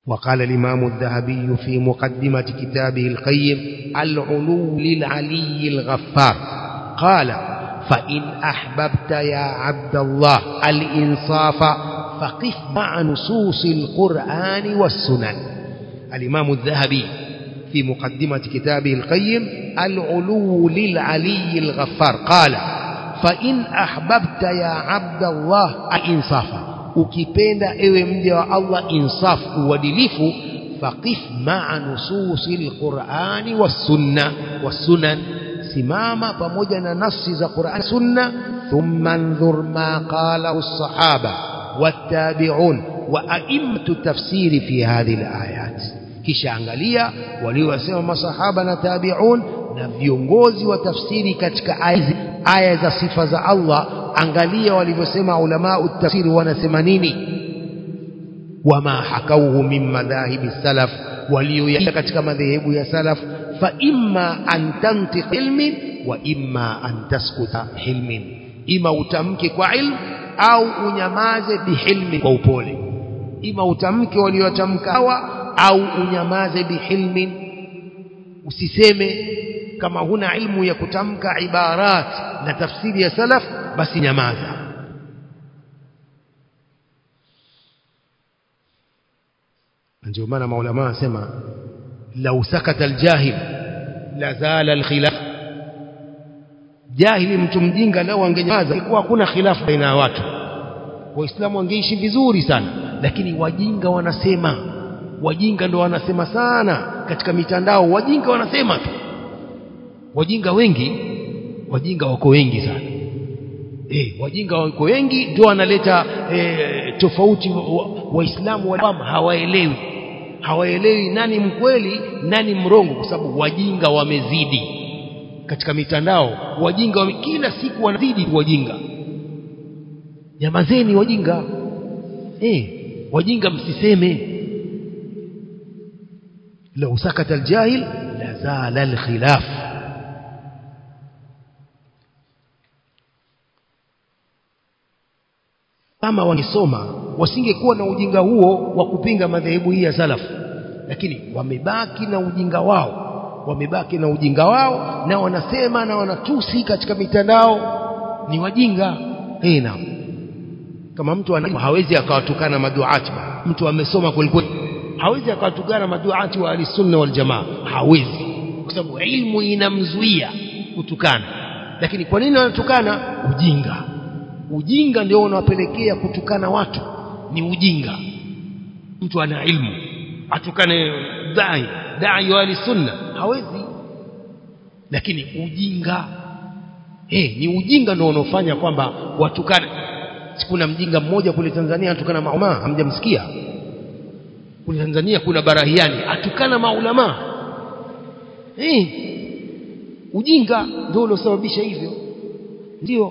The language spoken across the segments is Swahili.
وقال الإمام الذهبي في مقدمة كتابه القيم العلو للعلي الغفار قال فإن أحببت يا عبد الله الإنصاف فقف مع نصوص القرآن والسنن الإمام الذهبي في مقدمة كتابه القيم العلو للعلي الغفار قال فإن أحببت يا عبد الله الإنصاف ukipenda ewe mja wa Allah insaf uadilifu faqif ma'a nususil qur'ani was-sunna was-sunan simama pamoja na nafsi za Qur'an sunna thumma anzur ma qalahu as-sahaba wat-tabi'un wa a'immatu tafsiri fi hadhihi al-ayat kisha angalia waliosema masahaba na tabi'un na viongozi wa tafsiri katika aya za sifa za Allah angalia walivyosema ulama utafsiri wanasema nini wama hakauhu min madhahibi salaf walioyaka katika madhehebu ya salaf fa imma an tantiq ilmin wa imma an taskuta hilmin ima utamke kwa ilmu au unyamaze bihilmin kwa upole ima utamke waliotamka hawa au unyamaze bihilmin usiseme kama huna ilmu ya kutamka ibarat na tafsiri ya salaf basi nyamaza ndio maana maulama wanasema lau sakata aljahil la zala alkhilaf jahili mtu mjinga lao angenyamaza ilikuwa hakuna khilafu baina ya watu waislamu wangeishi vizuri sana lakini wajinga wanasema wajinga ndo wanasema sana katika mitandao wajinga wanasema tu wajinga wengi wajinga wako wengi sana eh wajinga wako wengi ndio wanaleta e, tofauti waislamu wa, wa hawaelewi hawaelewi nani mkweli nani mrongo kwa sababu wajinga wamezidi katika mitandao wajinga wame, kila siku wanazidi wajinga nyamazeni wajinga eh wajinga msiseme لو سكت الجاهل لزال الخلاف kama wangesoma wasingekuwa na ujinga huo wa kupinga madhehebu hii ya salaf lakini wamebaki na ujinga wao wamebaki na ujinga wao na wanasema na wanatusi katika mitandao ni wajinga eh naam kama mtu ana hawezi akawatukana maduati mtu amesoma kwelikweli hawezi akawatukana maduati wa ahlisunna wal jamaa hawezi kwa sababu ilmu inamzuia kutukana lakini kwa nini wanatukana ujinga ujinga ndio unawapelekea kutukana watu ni ujinga mtu ana ilmu atukane dai dai wa sunna hawezi lakini ujinga eh ni ujinga ndio unaofanya kwamba watukane kuna mjinga mmoja kule Tanzania atukana maulama hamjamsikia kule Tanzania kuna barahiani atukana maulama eh ujinga ndio uliosababisha hivyo ndio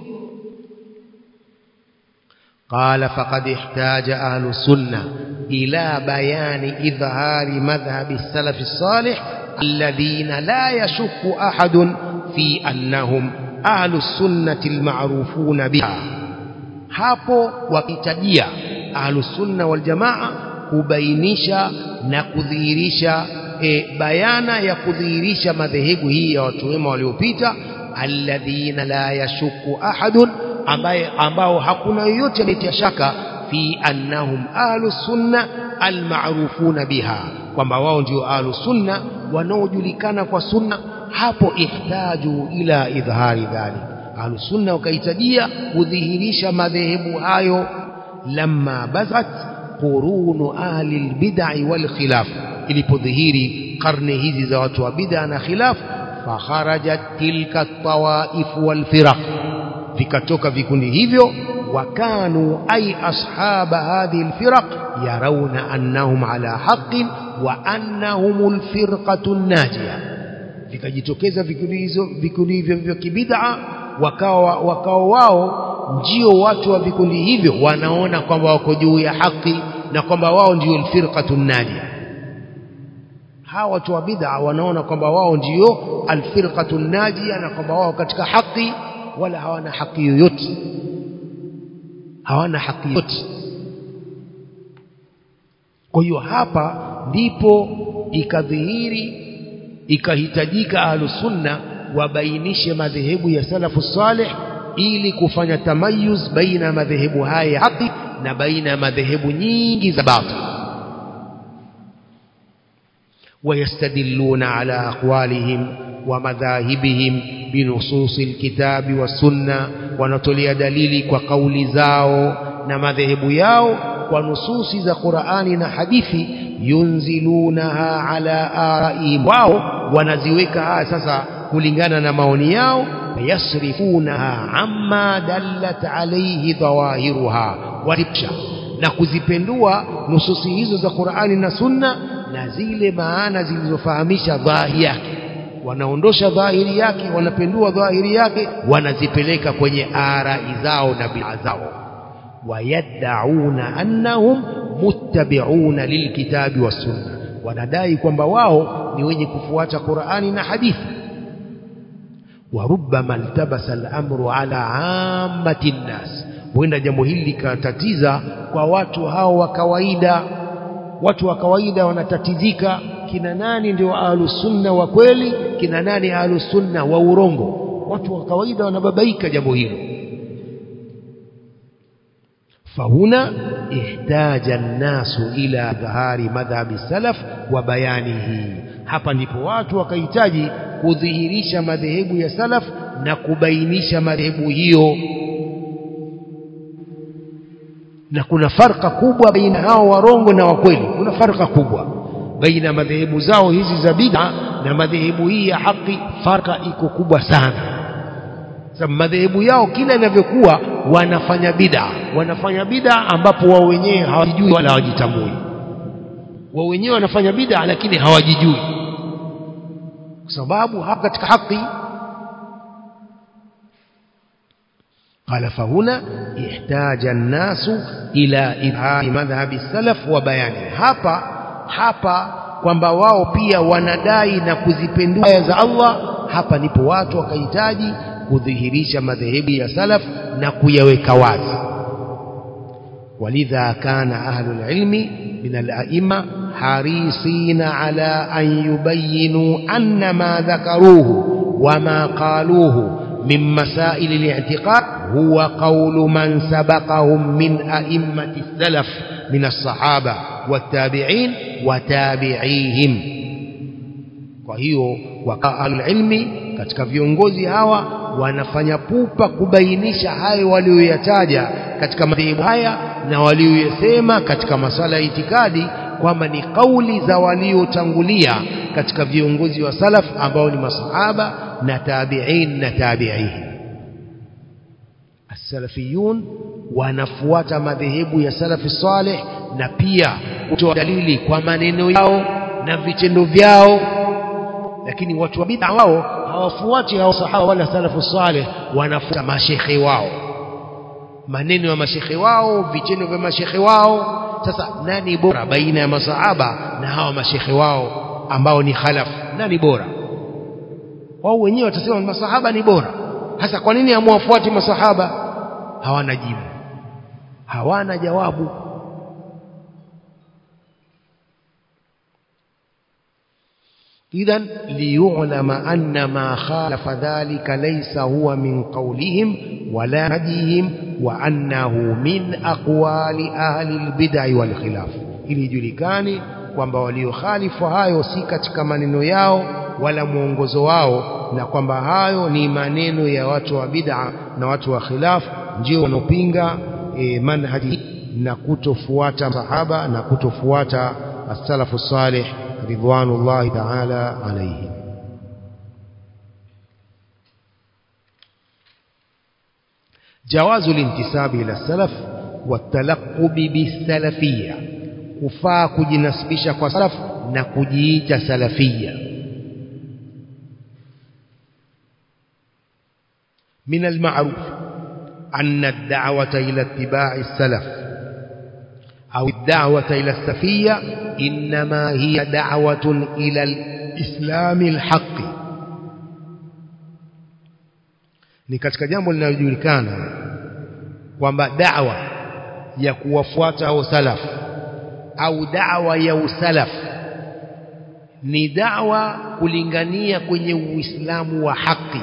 قال فقد احتاج أهل السنة إلى بيان إظهار مذهب السلف الصالح الذين لا يشك أحد في أنهم أهل السنة المعروفون بها hapo wakitajia ahlusunna waljamaa kubainisha na kudhihirisha e, bayana ya kudhihirisha madhehebu hii ya watu wema waliopita alladhina la yashuku ahadun ambaye ambao hakuna yoyote anayetia shaka fi annahum ahlu sunna almarufuna biha kwamba wao ndio ahlu sunna wanaojulikana kwa sunna hapo ihtaju ila idhari dhalik ahlu sunna wakahitajia kudhihirisha madhehebu hayo lamma bazat qurunu ahli albid'i wal khilaf ilipodhihiri karne hizi za watu wa bid'a na khilaf fakharajat tilka tawaif wal firaq vikatoka vikundi hivyo wakanu ay ashaba hadhihi alfiraq yarawna annahum ala haqqin wa annahum alfirqatu najia vikajitokeza vikundi hizo vikundi hivyo vya kibid'a wakawa wakawa wao ndio watu wa vikundi hivyo wanaona kwamba wako juu ya haki na kwamba wao ndio alfirqatu najia hawa watu wa bid'a wanaona kwamba wao ndio alfirqatu najia na kwamba wao katika haki wala hawana haki yoyote hawana haki yoyote kwa hiyo hapa ndipo ikadhihiri ikahitajika ahlusunna wabainishe madhehebu ya salafu salih ili kufanya tamayuz baina madhehebu haya ya haki na baina ya madhehebu nyingi za batil ويستدلون على أقوالهم ومذاهبهم بنصوص الكتاب والسنة ونطلي دليل وقول زاو نمذهب ياو ونصوص ذا قرآن حديث ينزلونها على آرائهم واو ونزيوكها أساسا kulingana na maoni yao yasrifunaha amma dallat alayhi dhawahiruha watipsha na kuzipendua nususi hizo za Qur'ani na Sunna na zile maana zilizofahamisha dhahiri yake wanaondosha dhahiri yake wanapendua dhahiri yake wanazipeleka kwenye arai zao na bid'a zao wayad'una annahum muttabi'una lilkitabi was sunna wanadai kwamba wao ni wenye kufuata Qur'ani na hadithi وربما التبس الأمر على عامة الناس huenda jambo hili likatatiza kwa watu hao wa kawaida watu wa kawaida wanatatizika kina nani ndio ahlusunna wa kweli kina nani ahlusunna wa urongo watu wa kawaida wanababaika jambo hilo فهنا احتاج الناس إلى ظهار مذهب السلف وبيانه hapa ndipo watu wakahitaji kudhihirisha madhehebu ya salaf na kubainisha madhehebu hiyo na kuna farka kubwa baina hao warongo na wakweli kuna farka kubwa baina madhehebu zao hizi za bid'a na madhehebu hii ya haki farka iko kubwa sana sababu madhehebu yao kila inavyokuwa wanafanya bid'a wanafanya bid'a ambapo wao wenyewe hawajijui wala hawajitambui wao wenyewe wanafanya bid'a lakini hawajijui kwa sababu hapa katika haki قال فهنا احتاج الناس إلى إظهار مذهب السلف وبيانه hapa hapa kwamba wao pia wanadai na kuzipendua aya za Allah hapa ndipo watu wakahitaji kudhihirisha madhehebu ya salaf na kuyaweka wazi walidha kana ahlul ilmi min al-a'imma harisina ala an yubayyinu anna ma dhakaruhu wama qaluhu min masail al-i'tiqad huwa qawlu man sabaqahum min a'immati salaf min as-sahaba wat-tabi'in wa tabi'ihim kwa hiyo wa ahlul ilmi katika viongozi hawa wanafanya pupa kubainisha hayo walioyataja katika madhehebu haya na walioyasema katika masala ya itikadi kwamba ni kauli za waliotangulia katika viongozi wa salaf ambao ni masahaba na tabi'in na tabi'ihin as-salafiyun wanafuata madhehebu ya salafi saleh na pia kutoa dalili kwa maneno yao na vitendo vyao lakini watu wa bid'a wao hawafuati hao sahaba wala salafu saleh wanafuata mashekhe wao maneno ya mashekhe wao vitendo vya mashekhe wao sasa nani bora baina ya masahaba na hawa mashekhe wao ambao ni khalaf nani bora wao wenyewe watasema masahaba ni bora hasa kwa nini hamwafuati masahaba hawana jibu hawana jawabu إذا ليعلم أن ما خالف ذلك ليس هو من قولهم ولا هديهم وأنه من أقوال أهل البدع والخلاف ili julikane kwamba waliokhalifu hayo si katika maneno yao wala mwongozo wao na kwamba hayo ni maneno ya watu wa bid'a na watu wa khilaf ndio wanaopinga e, manhaji na kutofuata sahaba na kutofuata as-salafu salih رضوان الله تعالى عليهم جواز الانتساب إلى السلف والتلقب بالسلفية kufaa kujinasibisha kwa salaf na kujiita salafia من المعروف أن الدعوة إلى اتباع السلف أو الدعوة إلى السفية إنما هي دعوة إلى الإسلام الحق ni katika jambo linalojulikana kwamba da'wa ya kuwafuata au salaf au da'wa ya usalaf ni da'wa kulingania kwenye uislamu wa haki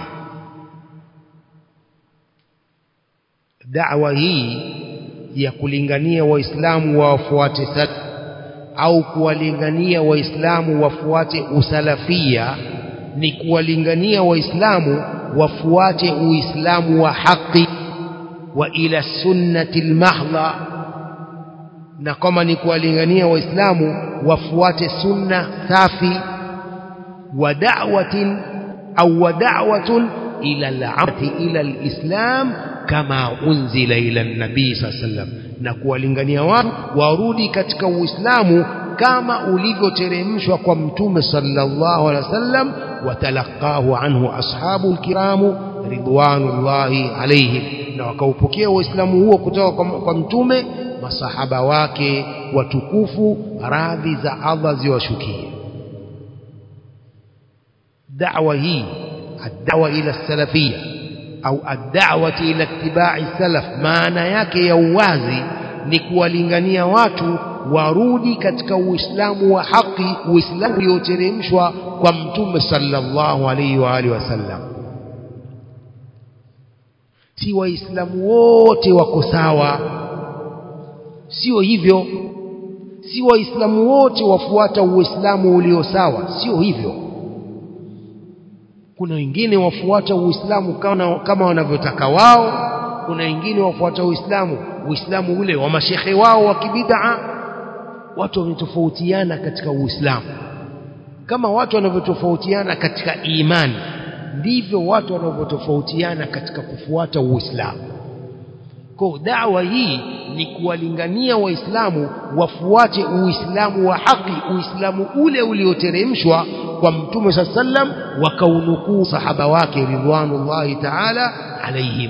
da'wa hii ya kulingania waislamu wafuate salaf au kuwalingania waislamu wafuate usalafia ni kuwalingania waislamu wafuate uislamu wa haki wa ila sunnati almahdha na kama ni kuwalingania waislamu wafuate sunna safi wa da'watin au wa da'watun ila al-'abdi ila al-islam kama unzila ila an-nabii sallam na kuwalingania watu warudi katika uislamu kama ulivyoteremshwa kwa mtume sallallahu alaihi wasallam watalaqahu anhu ashabu alkiramu ridwanullahi alaihim na wakaupokea uislamu huo kutoka kwa, kwa mtume masahaba wake watukufu radhi za Allah ziwashukie da'wa hii ad-da'wa ila salafia au ad-da'wati ila ittiba'i salaf maana yake ya uwazi ni kuwalingania watu warudi katika uislamu wa haki uislamu ulioteremshwa kwa mtume sallallahu alaihi wa alihi wasallam si waislamu wote wako sawa sio hivyo si waislamu wote wafuata uislamu ulio sawa sio hivyo kuna wengine wafuata uislamu kama, kama wanavyotaka wao kuna wengine wafuata uislamu uislamu ule wa mashehe wao wa kibid'a watu wametofautiana katika uislamu kama watu wanavyotofautiana katika imani ndivyo watu wanavyotofautiana katika kufuata uislamu kwa dawa hii ni kuwalingania waislamu wafuate uislamu wa haki uislamu ule ulioteremshwa kwa mtume saa sallam wakaunukuu sahaba wake ridwanullahi taala alaihim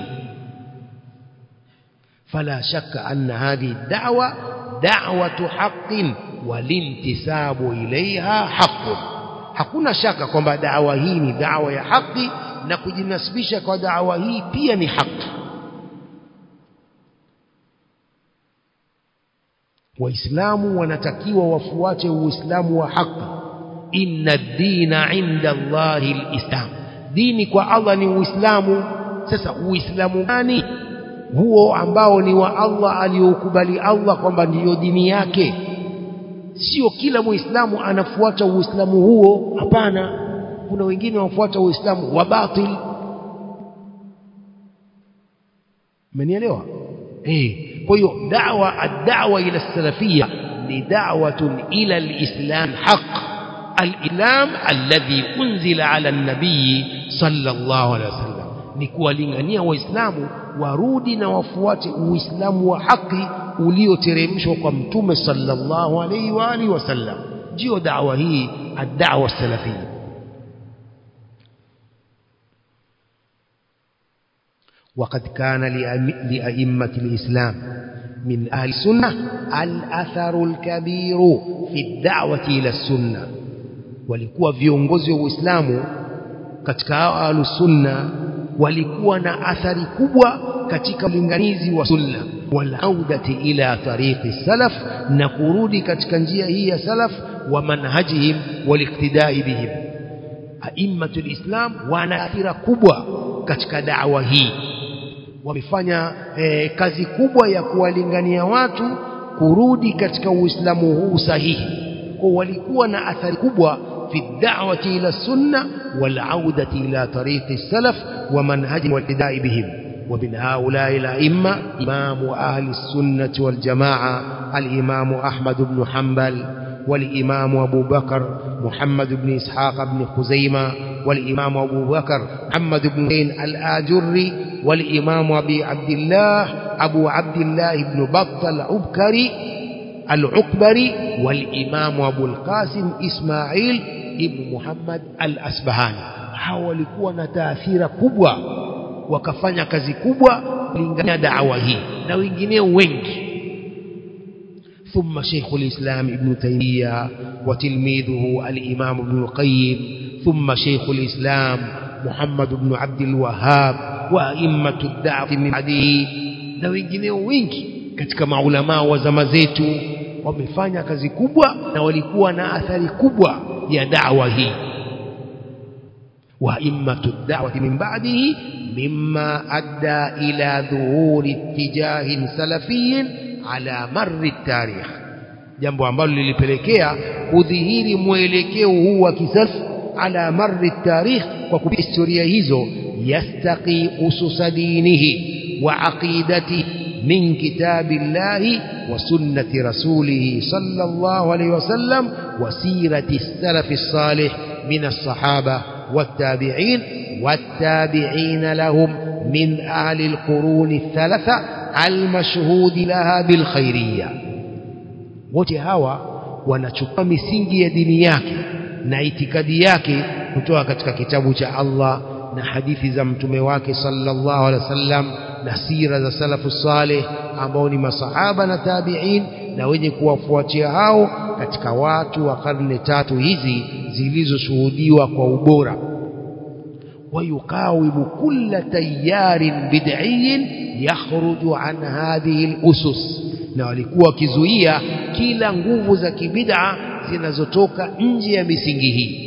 fala shakka anna hadhihi da'wa da'watu haqqin walintisabu ilaiha haqqun hakuna shaka kwamba dawa hii ni dawa ya haki na kujinasibisha kwa dawa hii pia ni haki waislamu wanatakiwa wafuate uislamu wa haki inna dina inda Allahi alislam dini kwa Allah ni uislamu sasa uislamu gani huo ambao ni wa Allah aliyoukubali Allah kwamba ndiyo dini yake sio kila muislamu anafuata uislamu huo hapana kuna wengine wafuata uislamu wa batil mmenielewa eh kwa hiyo da'wa ad-da'wa ila salafiyya ni da'watun ila al-islam haqq al-islam alladhi unzila ala an-nabiy sallallahu alaihi wasallam ni kuwalingania waislamu warudi na wafuate uislamu wa haki ulioteremshwa kwa mtume sallallahu alaihi wa alihi wasallam ndio da'wa hii ad-da'wa salafiyya وقد كان لأئمة الإسلام من أهل السنة الأثر الكبير في الدعوة إلى السنة walikuwa viongozi wa Uislamu katika ahlus sunna walikuwa na athari kubwa katika ulinganizi wa sunna wal audati ila tariqi salaf na kurudi katika njia hii ya salaf wa manhajihim wal iktidai bihim aimmatul islam wana athira kubwa katika da'wa hii wamefanya eh, kazi kubwa ya kuwalingania watu kurudi katika uislamu huu sahihi kwa walikuwa na athari kubwa في الدعوة إلى السنة والعودة إلى طريق السلف ومنهج والابتداء بهم ومن هؤلاء الأئمة إمام أهل السنة والجماعة الإمام أحمد بن حنبل والإمام أبو بكر محمد بن إسحاق بن خزيمة والإمام أبو بكر محمد بن زين الآجري والإمام أبي عبد الله أبو عبد الله بن بطة العبكري العكبري والإمام أبو القاسم إسماعيل ابن محمد الأسبهاني hao walikuwa na taathira kubwa wakafanya kazi kubwa kulingana da'wa hii na wengineo wengi ثم شيخ الإسلام ابن تيمية وتلميذه الإمام ابن القيم ثم شيخ الإسلام محمد بن عبد الوهاب وأئمة الدعوة من بعده na wengineo wengi katika maulamaa wa zama zetu wamefanya kazi kubwa na walikuwa na athari kubwa ya da'wa hii وأئمة الدعوة من بعده مما أدى إلى ظهور اتجاه سلفي على مر التاريخ jambo ambalo lilipelekea kudhihiri mwelekeo huu wa kisalaf ala marri tarikh kwa kupitia historia hizo yastaqi ususa dinihi wa aqidatihi min kitabillahi wa sunnati rasulihi sallallahu alayhi wasallam wa sirati salafi salih min as-sahaba والتابعين والتابعين لهم من أهل القرون الثلاثة المشهود لها بالخيرية wote hawa wanachukua misingi ya dini yake na itikadi yake kutoka katika kitabu cha Allah na hadithi za mtume wake sallallahu alaihi wasallam na sira za salafu saleh ambao ni masahaba na tabi'in na wenye kuwafuatia hao katika watu wa karne tatu hizi zilizoshuhudiwa kwa ubora ويقاوم كل تيار بدعي يخرج عن هذه الأسس na walikuwa wakizuia kila nguvu za kibid'a zinazotoka nje ya misingi hii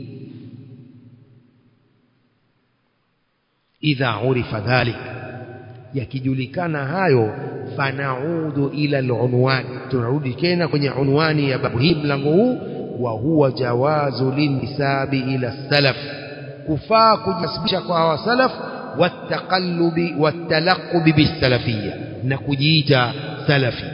idha urifa dhalik yakijulikana hayo fanaudu ila alunwan tunarudi tena kwenye unwani ya babu hii mlango huu wa huwa jawazu lintisabi ila salaf kufaa kujisibisha kwa hawa salaf wataqallubi watalaqubi bisalafiyya na kujiita salafi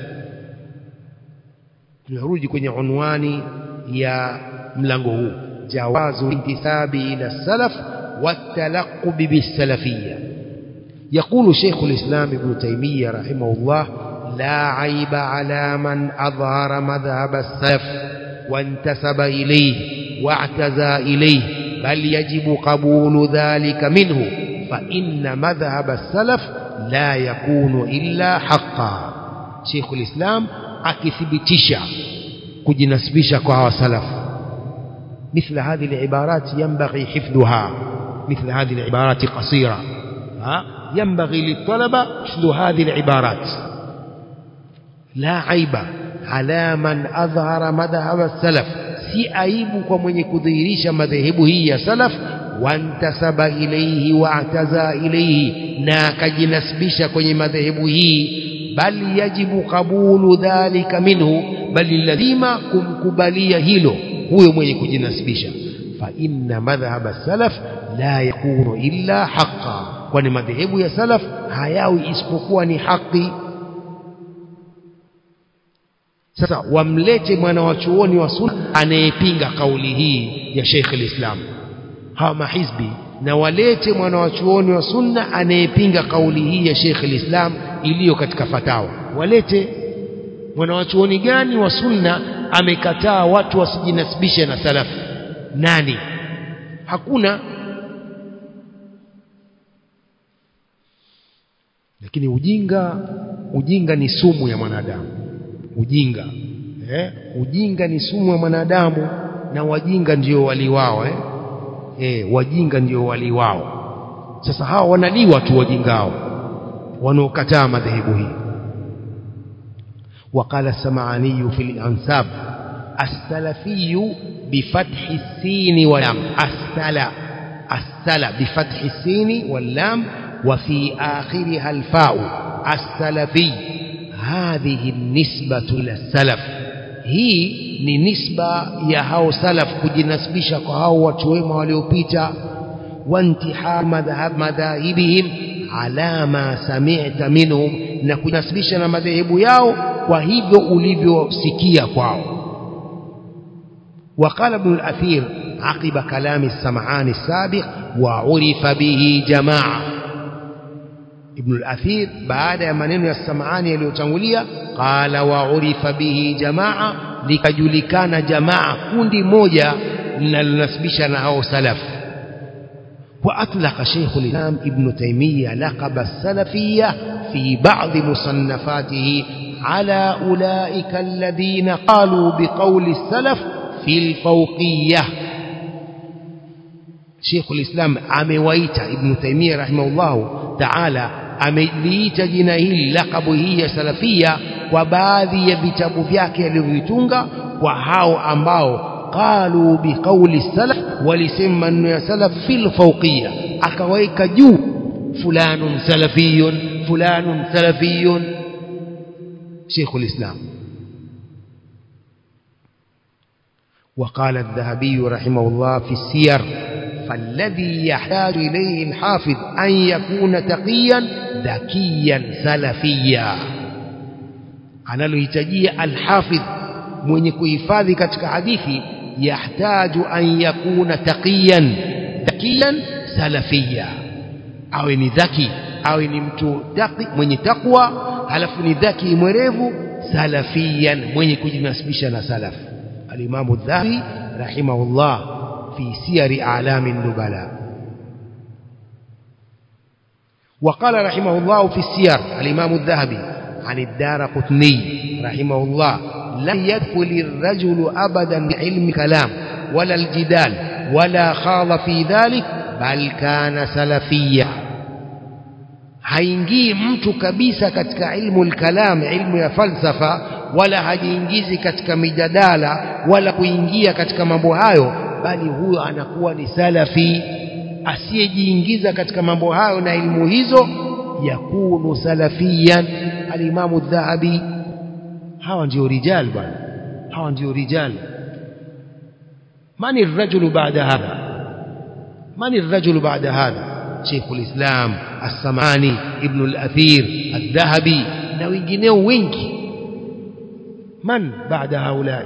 tunarudi kwenye unwani ya mlango huu jawazu intisabi ila salaf watalaqubi bisalafiyya يقول شيخ الإسلام ابن تيمية رحمه الله لا عيب على من أظهر مذهب السلف وانتسب إليه واعتزى إليه بل يجب قبول ذلك منه فإن مذهب السلف لا يكون إلا حقا شيخ الإسلام akithibitisha kujinasibisha kwa hawa salaf مثل هذه العبارات ينبغي حفظها مثل هذه العبارات قصيرة ها ينبغي للطلبة حفظ هذه العبارات لا عيب على من أظهر مذهب السلف si aibu kwa mwenye kudhihirisha madhehebu hii ya salaf wantasaba ilaihi waataza ilaihi na akajinasibisha kwenye madhehebu hii bali yajibu qabulu dhalika minhu bali lazima kumkubalia hilo huyo mwenye kujinasibisha fa inna madhhab salaf la yakunu illa haqqan kwani madhehebu ya salaf hayawi isipokuwa ni haki sasa wamlete mwana wa chuoni wa sunna anayepinga kauli hii ya Sheikh al-Islam hawa mahizbi na walete mwana wa chuoni wa sunna anayepinga kauli hii ya Sheikh al-Islam iliyo katika fatawa walete mwana wa chuoni gani wa sunna amekataa watu wasijinasibishe na salaf nani hakuna lakini ujinga ujinga ni sumu ya mwanadamu ujinga eh? ujinga ni sumu ya mwanadamu na wajinga ndio wali wao eh? Eh, wajinga ndio wali wao sasa hawa wanaliwa tu wajingao wanaokataa madhehebu hii وقال السمعاني في الأنساب السلفي بفتح السين واللام السلا السلا بفتح السين واللام وفي آخرها الفاء السلفي هذه النسبة للسلف هي ni nisba ya hao salaf kujinasibisha kwa hao watu wema waliopita wantiha madhhab madhahibihim ala ma sami'ta minhum na kujinasibisha na madhehebu yao kwa hivyo ulivyosikia kwao وقال ابن الأثير عقب كلام السمعان السابق وعرف به جماعة ابن الأثير بعد منين السمعان يليوتangulia قال وعرف به جماعة likajulikana jamaa kundi moja linalonasibisha na hao salaf وأطلق شيخ الإسلام ابن تيمية لقب السلفية في بعض مصنفاته على أولئك الذين قالوا بقول السلف في الفوقية شيخ الإسلام amewaita ابن تيمية رحمه الله تعالى ameliita jina hili lakabu hii ya salafia kwa baadhi ya vitabu vyake alivyovitunga kwa hao ambao qalu biqauli salaf walisema maneno ya salaf fil fawqiyya akaweka juu fulanun salafiyun fulanun salafiyun شيخ الإسلام وقال الذهبي رحمه الله في السير فالذي يحتاج إليه الحافظ أن يكون تقيا ذكيا سلفيا analohitajia alhafidh mwenye kuhifadhi katika hadithi yahtaju an yakuna taqiyan dhakiyan salafia awe ni dhaki awe ni mtu taqi mwenye takwa halafu ni dhaki mwerevu salafiyan mwenye kujinasibisha na salaf alimamu dhahabi rahimahullah fi siyari a'lami nubala وقال رحمه الله في السير الإمام الذهبي عن الدار قطني رحمه الله لم يدخل الرجل أبدا بعلم كلام ولا الجدال ولا خاض في ذلك بل كان سلفيا haingii mtu kabisa katika ilmu lkalam ilmu ya falsafa wala hajiingizi katika mijadala wala kuingia katika mambo hayo bali huyo anakuwa ni salafi asiyejiingiza katika mambo hayo na ilmu hizo yakunu salafiyan alimamu dhahabi hawa ndio rijal bwana hawa ndio rijal mani rajulu baada hadha mani rajulu baada hadha شيخ الإسلام السمعاني ابن الأثير الذهبي na wengineo wengi man baada haulai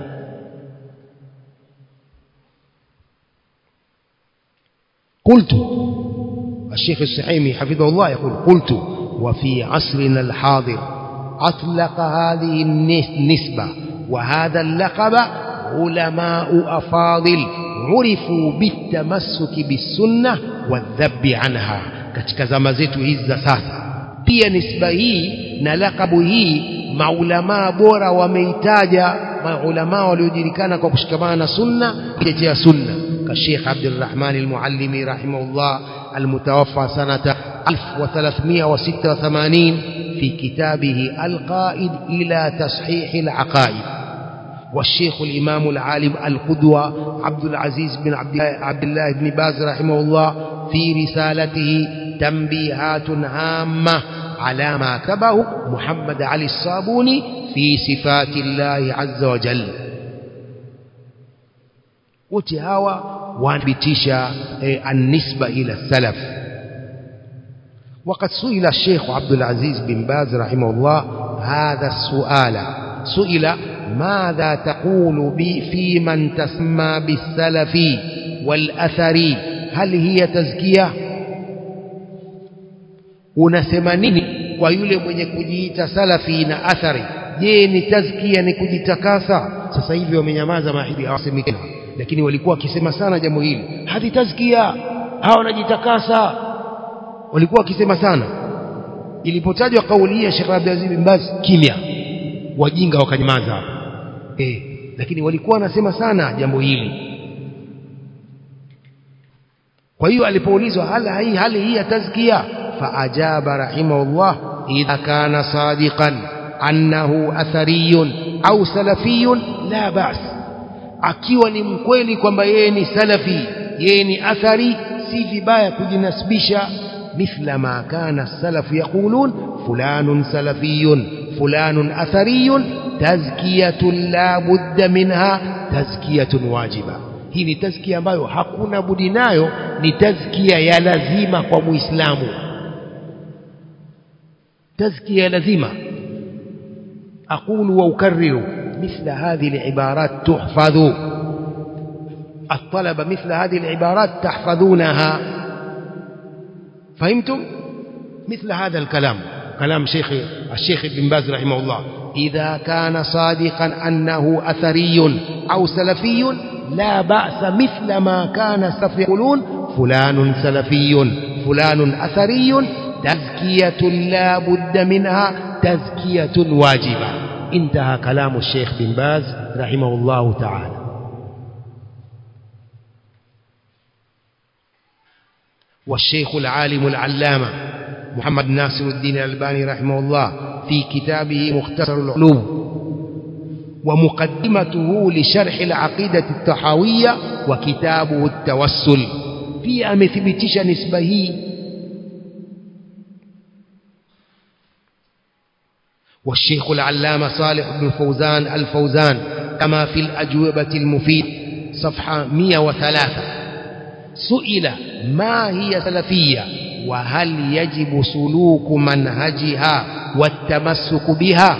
قلت الشيخ السحيمي حفظه الله يقول قلت وفي عصرنا الحاضر أطلق هذه النسبة وهذا اللقب علماء أفاضل عرفوا بالتمسك بالسنة والذب عنها katika zama zetu hizi za sasa pia nisba hii na lakabu hii maulamaa bora wameitaja maulamaa waliojulikana kwa kushikamana na sunna kutetea sunna كالشيخ عبد الرحمن المعلمي رحمه الله المتوفى سنة 1386 في كتابه القائد إلى تصحيح العقائد والشيخ الإمام العالم القدوة عبد العزيز بن عبد عبد الله بن باز رحمه الله في رسالته تنبيهات هامة على ما كتبه محمد علي الصابوني في صفات الله عز وجل وتهاوى وانبتشا النسبة إلى السلف وقد سئل الشيخ عبد العزيز بن باز رحمه الله هذا السؤال سئل ماذا تقول بي في من تسمى بالسلف والأثر هل هي تزكية unasema nini kwa yule mwenye kujiita salafi na athari je ni tazkia ni kujitakasa sasa hivi wamenyamaza mahidi hawasemi tena lakini walikuwa wakisema sana jambo hili hadi tazkia hawa wanajitakasa walikuwa wakisema sana ilipotajwa kauli ya Sheikh Abdulaziz bin Baz kimya wajinga wakanyamaza hapa eh lakini walikuwa wanasema sana jambo hili kwa hiyo alipoulizwa hala hii hali hii ya tazkia faajaba rahimahullah idha kana sadiqan annahu athariyun au salafiyun la bas akiwa ni mkweli kwamba yeye ni salafi yeye ni athari si vibaya kujinasibisha مثل ما كان السلف يقولون فلان سلفي فلان أثري تزكية لا بد منها تزكية واجبة hii ni tazkia ambayo hakuna budi nayo ni tazkia ya lazima kwa muislamu tazkia ya lazima aqulu wa ukarriru mithla hadhihi alibarat tuhfadhu الطلبة مثل هذه العبارات تحفظونها فهمتم مثل هذا الكلام كلام شيخ الشيخ ابن باز رحمه الله إذا كان صادقا أنه أثري أو سلفي لا بأس مثل ما كان السلف يقولون فلان سلفي فلان أثري تزكية لا بد منها تزكية واجبة انتهى كلام الشيخ بن باز رحمه الله تعالى والشيخ العالم العلامة محمد ناصر الدين الألباني رحمه الله في كتابه مختصر العلوم ومقدمته لشرح العقيدة التحاوية وكتابه التوسل في أمثبتش نسبه والشيخ العلامة صالح بن فوزان الفوزان كما في الأجوبة المفيد صفحة 103 سئل ما هي سلفية وهل يجب سلوك منهجها والتمسك بها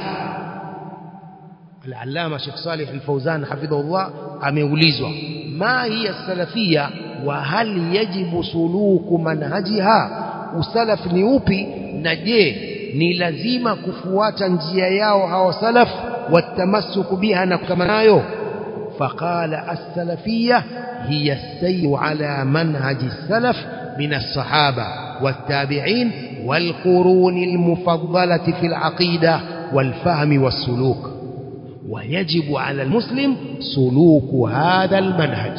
العلامة شيخ صالح الفوزان حفظه الله ameulizwa ما هي السلفية وهل يجب سلوك منهجها usalaf ni upi na je ni lazima kufuata njia yao hawa salaf watamassuku biha na kama nayo faqala as-salafiyya hiya as-sayr ala manhaj as-salaf min as-sahaba wat-tabi'in wal-qurun al-mufaddalati fi al-aqida wal-fahm was-suluk ويجب على المسلم سلوك هذا المنهج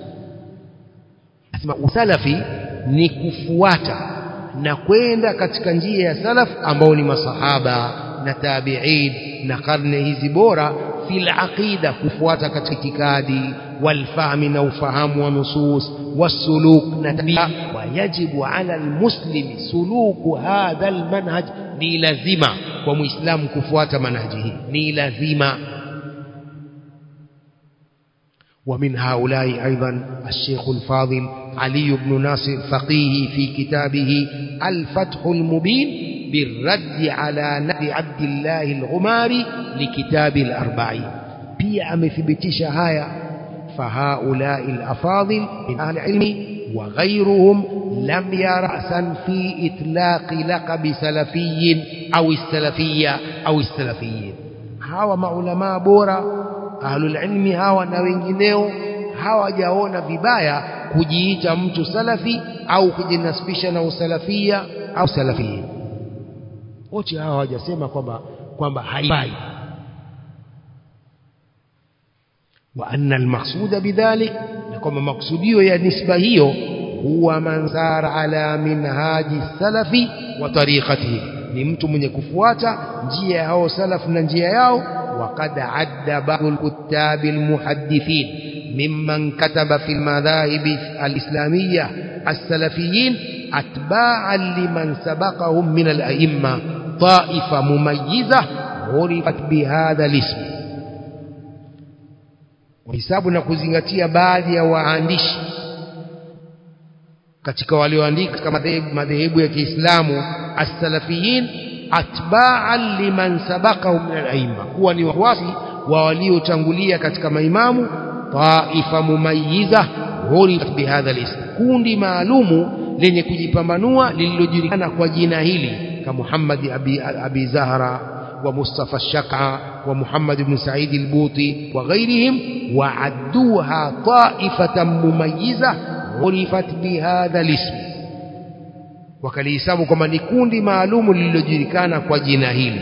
اسمع سلفي ni kufuata na kwenda katika njia ya salaf ambao ni masahaba na tabi'in na karne hizi bora fil aqida kufuata katika itikadi walfahmi na ufahamu wa nusus wasuluk na tabia wayajibu ala almuslimi suluku hadha almanhaj ni lazima kwa muislamu kufuata manhaji hii ni lazima ومن هؤلاء أيضا الشيخ الفاضل علي بن ناصر فقيه في كتابه الفتح المبين بالرد على نبي عبد الله الغماري لكتاب الأربعين pia amethibitisha haya فهؤلاء الأفاضل من أهل العلم وغيرهم لم يرأسا في إطلاق لقب سلفي أو السلفية أو السلفيين hawa maulamaa bora ahlul ilmi hawa na wengineo hawajaona vibaya kujiita mtu salafi au kujinasibisha na usalafia au salafia wote hawa hawajasema kwamba kwamba haifai wa anna almaqsuda bidhalik na kwamba maksudio ya nisba hiyo huwa man sara ala minhaji salafi wa tariqatihi ni mtu mwenye kufuata njia ya hao salaf na njia yao وقد عد بعض الكتاب المحدثين ممن كتب في المذاهب الإسلامية السلفيين أتباعا لمن سبقهم من الأئمة طائفة مميزة عرفت بهذا الاسم وحساب نكوزنgatia baadhi ya waandishi katika walioandika katika madhehebu ya Kiislamu as-salafiyin atba'an liman sabaqahum min al-aimma kuwa ni wafuasi wa waliotangulia katika maimamu taifa mumayyiza urifat bihadha al-ism kundi maalumu lenye kujipambanua lililojulikana kwa jina hili kama Muhammad abi, abi Zahra wa Mustafa Shaq'a wa Muhammad ibn Sa'id al-Buti wa ghayrihim wa'adduha ta'ifatan mumayyiza urifat bihadha al-ism wakalihesabu kwamba ni kundi maalumu lililojulikana kwa jina hili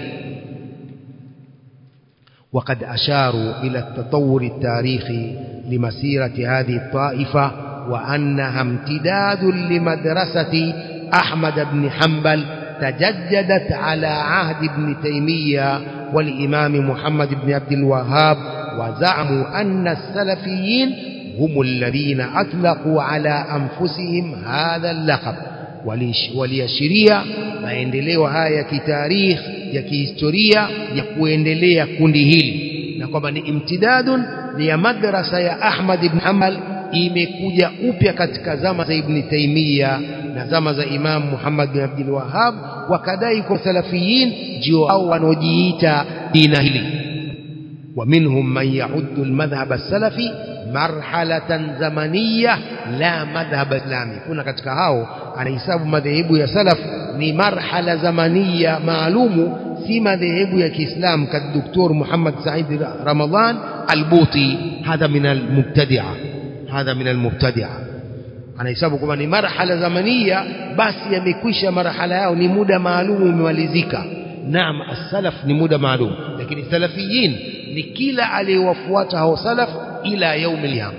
وقد أشاروا إلى التطور التاريخي لمسيرة هذه الطائفة وأنها امتداد لمدرسة أحمد بن حنبل تجددت على عهد ابن تيمية والإمام محمد بن عبد الوهاب وزعموا أن السلفيين هم الذين أطلقوا على أنفسهم هذا اللقب waliashiria maendeleo haya ya kitarikh ya kihistoria ya kuendelea kundi hili na kwamba ni imtidadun ya madrasa ya Ahmad ibn Hanbal imekuja upya katika zama za Ibn Taymiyyah na zama za Imam Muhammad bin Abdul Wahhab wakadai kwa salafiyin ndio hao wanaojiita dina hili ومنهم من يعد المذهب السلفي marhalatan zamaniya la madhhab islami kuna katika hao anahesabu madhehebu ya salaf ni marhala zamaniya maalumu si madhehebu ya Kiislamu ka Dr. Muhammad Said Ramadhan Al-Buti hadha min al-mubtadi'a hadha min al-mubtadi'a anahesabu kwamba ni marhala zamaniya basi yamekwisha marhala yao ni muda maalumu umemalizika naam as-salaf ni muda maalum lakini salafiyin ni kila aliyewafuata hao salaf إلى يوم القيامة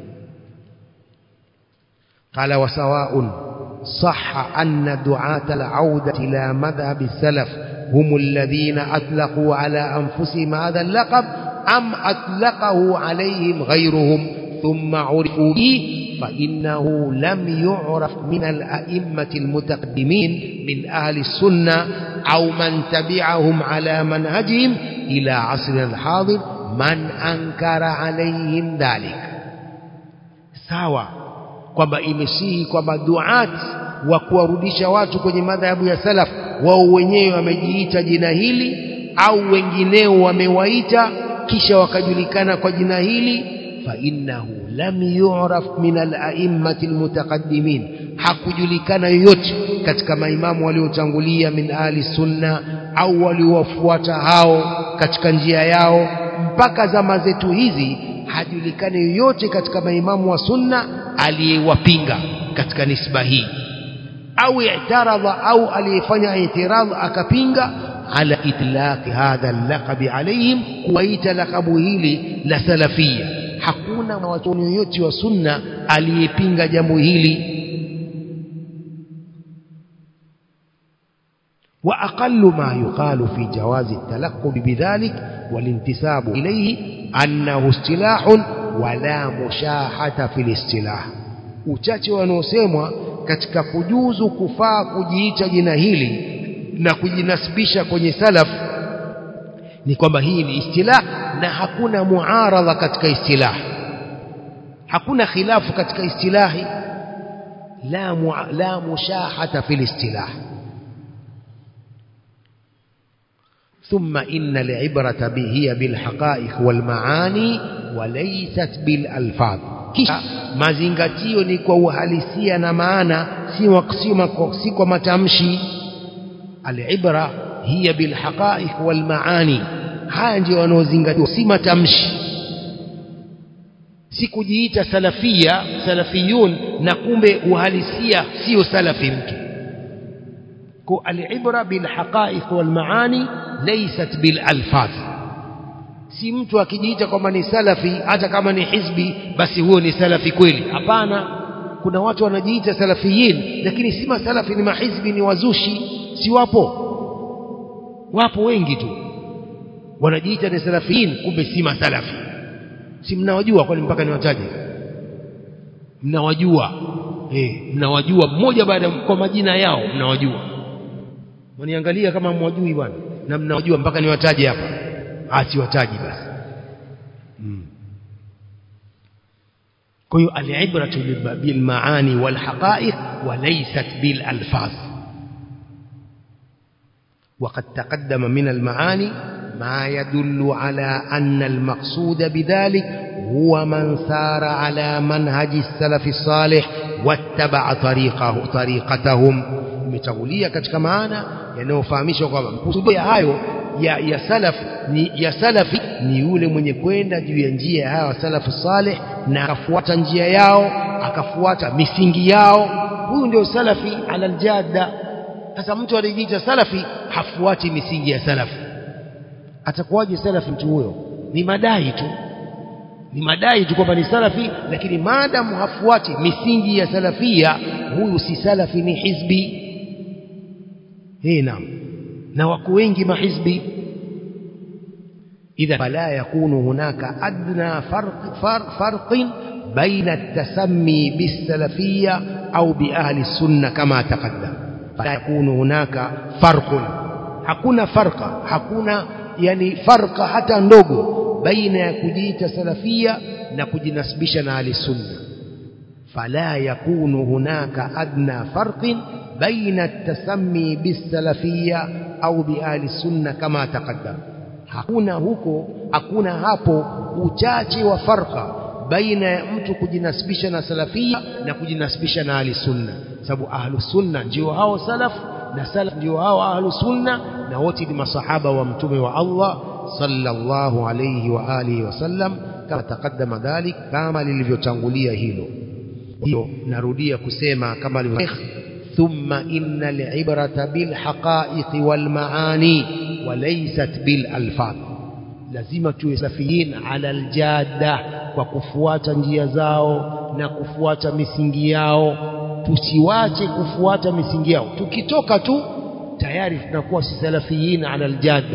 قال وسواء صح أن دعاة العودة إلى مذهب السلف هم الذين أطلقوا على أنفسهم هذا اللقب أم أطلقه عليهم غيرهم ثم عرفوا به فإنه لم يعرف من الأئمة المتقدمين من أهل السنة أو من تبعهم على منهجهم إلى عصرنا الحاضر من أنكر عليهم ذلك sawa kwamba imesihi kwamba duat wa kuwarudisha watu kwenye madhahabu ya salaf wao wenyewe wamejiita jina hili au wengineo wamewaita kisha wakajulikana kwa jina hili fa innahu lam yu'raf min al-a'immati al-mutaqaddimin hakujulikana yoyote katika maimamu waliotangulia min ahli sunna au waliowafuata hao katika njia yao mpaka zama zetu hizi hajulikani yoyote katika maimamu wa sunna aliyewapinga katika nisba hii au i'taradha au aliyefanya i'tiradh akapinga ala itlaq hadha al-laqab alayhim kuwaita lakabu hili la salafia hakuna mwanachuoni yoyote wa sunna aliyepinga jambo hili وأقل ما يقال في جواز التلقب بذلك والانتساب إليه أنه اصطلاح ولا مشاحة في الاصطلاح uchache wanaosemwa katika kujuzu kufaa kujiita jina hili na kujinasibisha kwenye salaf ni kwamba hii ni istilah na hakuna muaradha katika istilah hakuna khilafu katika istilahi la mu, la mushahata fil istilah ثم إن العبرة به هي بالحقائق والمعاني وليست بالألفاظ kisha mazingatio ni kwa uhalisia na maana si kwa matamshi alibra hiya bilhaqaiq walmaani haya ndio wanaozingatiwa si matamshi si kujiita salafia salafiyun na kumbe uhalisia sio salafi mtu kwa alibra bilhaqaiq walmaani laysat bilalfaz si mtu akijiita kwamba ni salafi hata kama ni hizbi basi huo ni salafi kweli hapana kuna watu wanajiita salafiyin lakini si masalafi ni mahizbi ni wazushi si wapo wapo wengi tu wanajiita ni salafiyin kumbe si masalafi si mnawajua kwani mpaka niwataje mnawajua eh mnawajua mmoja baada kwa majina yao mnawajua waniangalia kama mwajui bwana na mnawajua mpaka niwataje hapa asiwataji basi hmm. kwa hiyo alibratu bilmaani walhaqaiq walaysat bilalfaz وقد تقدم من المعاني ما يدل على أن المقصود بذلك هو من سار على منهج السلف الصالح واتبع طريقه طريقتهم imetangulia katika maana yanayofahamisha kwamba mkusudio hayo ya, ya salaf ni ya salafi ni yule mwenye kwenda juu ya njia ya hawa salafu salih na akafuata njia yao akafuata misingi yao huyu ndio salafi ala aljadda sasa mtu anajiita salafi hafuati misingi ya salafi atakuwaje salafi mtu huyo ni madai tu ni madai tu kwamba ni salafi lakini maadamu hafuati misingi ya salafia huyu si salafi ni hizbi hii naam na wako wengi mahizbi إذا فلا يكون هناك أدنى فرق, فرق, فرق بين التسمي بالسلفية أو بأهل السنة كما تقدم فلا يكون هناك فرق hakuna farqa hakuna yani farqa hata ndogo baina ya kujiita salafia na kujinasibisha na ahli sunna fala yakunu hunaka adna farqin baina at-tasammi bis-salafiyya au bi ahli sunna kama taqaddam hakuna huko hakuna hapo uchache wa farqa baina ya mtu kujinasibisha na salafia na kujinasibisha na ahli sunna sababu ahlu sunna ndio hao salaf na salaf ndio hao ahlu sunna na wote ni masahaba wa mtume wa Allah sallallahu alayhi wa alihi wasallam kama taqaddama dhalik kama lilivyotangulia hilo hiyo narudia kusema kama ثم إن العبرة بالحقائق والمعاني وليست بالألفاظ lazima tuwe safiyin ala aljada kwa kufuata njia zao na kufuata misingi yao tusiwache kufuata misingi yao tukitoka tu tayari tunakuwa si salafiyin ala aljada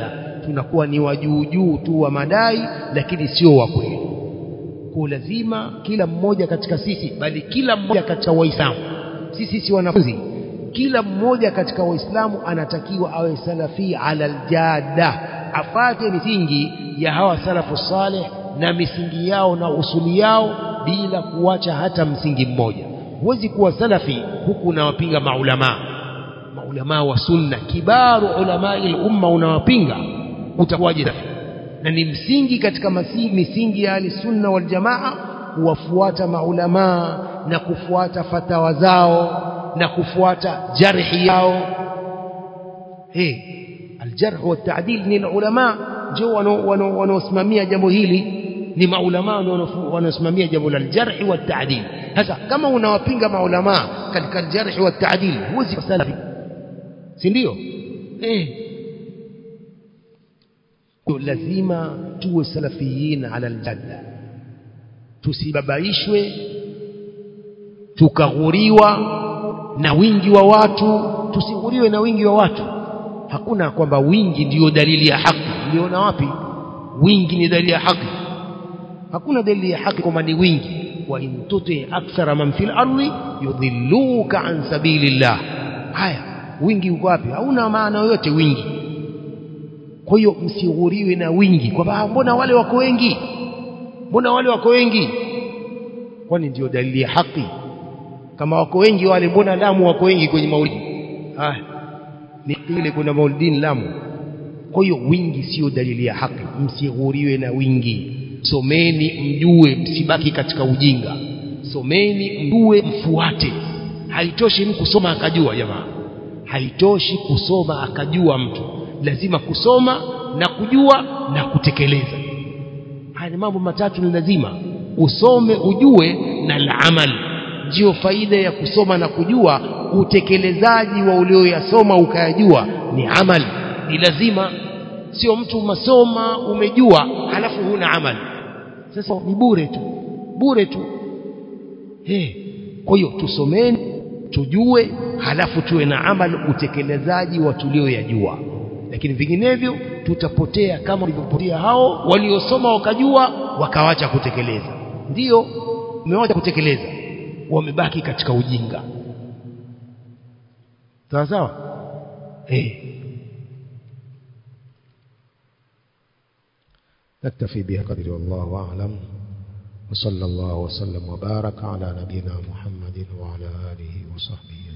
tunakuwa ni wajuujuu tu wa madai lakini sio wa kweli kwa lazima kila mmoja katika sisi bali kila mmoja katika waislamu sisi si wanafunzi kila mmoja katika waislamu anatakiwa awe salafi ala aljada afate misingi ya hawa salafu saleh na misingi yao na usuli yao bila kuacha hata msingi mmoja huwezi kuwa salafi huku unawapinga maulamaa maulamaa wa sunna kibaru ulamai lumma unawapinga utakuwaje salafi na ni msingi katika masi, misingi ya ahli sunna wal jamaa kuwafuata maulamaa na kufuata fatawa zao na kufuata jarhi yao hey, aljarh wa ta'dil ni ulama ndio wanaosimamia jambo hili ni maulama wanaosimamia jambo la aljarh wa ta'dil sasa kama unawapinga maulama katika aljarh wa ta'dil huwezi salafi si ndio eh lazima tuwe salafiyin ala aljadda tusibabaishwe tukaghuriwa na wingi wa watu tusighuriwe na wingi wa watu hakuna kwamba wingi ndiyo dalili ya haki uliona wapi wingi ni dalili ya haki hakuna dalili ya haki kwamba ni wingi wa in tuti akthara man fil ardi yudhilluka an sabilillah haya wingi uko wapi hauna maana yoyote wingi kwa hiyo msighuriwe na wingi kwamba mbona wale wako wengi mbona wale wako wengi kwani ndio dalili ya haki kama wako wengi wale mbona Lamu wako wengi kwenye maulidi ah ni ile kuna maulidini Lamu kwa hiyo wingi sio dalili ya haki msighuriwe na wingi someni mjue msibaki katika ujinga someni mjue mfuate haitoshi mtu kusoma akajua jamaa haitoshi kusoma akajua mtu lazima kusoma na kujua na kutekeleza haya ni mambo matatu ni lazima usome ujue na la amali ndiyo faida ya kusoma na kujua utekelezaji wa ulioyasoma ukayajua ni amali ni lazima sio mtu masoma umejua halafu huna amali sasa ni bure tu bure tu hey. kwa hiyo tusomeni tujue halafu tuwe na amali utekelezaji wa tulioyajua lakini vinginevyo tutapotea kama walivyopotea hao waliosoma wakajua wakawacha kutekeleza ndiyo umewacha kutekeleza wamebaki katika ujinga sawa sawa eh نكتفي بها قدر والله أعلم وصلى الله وسلم وبارك على نبينا محمد وعلى آله وصحبه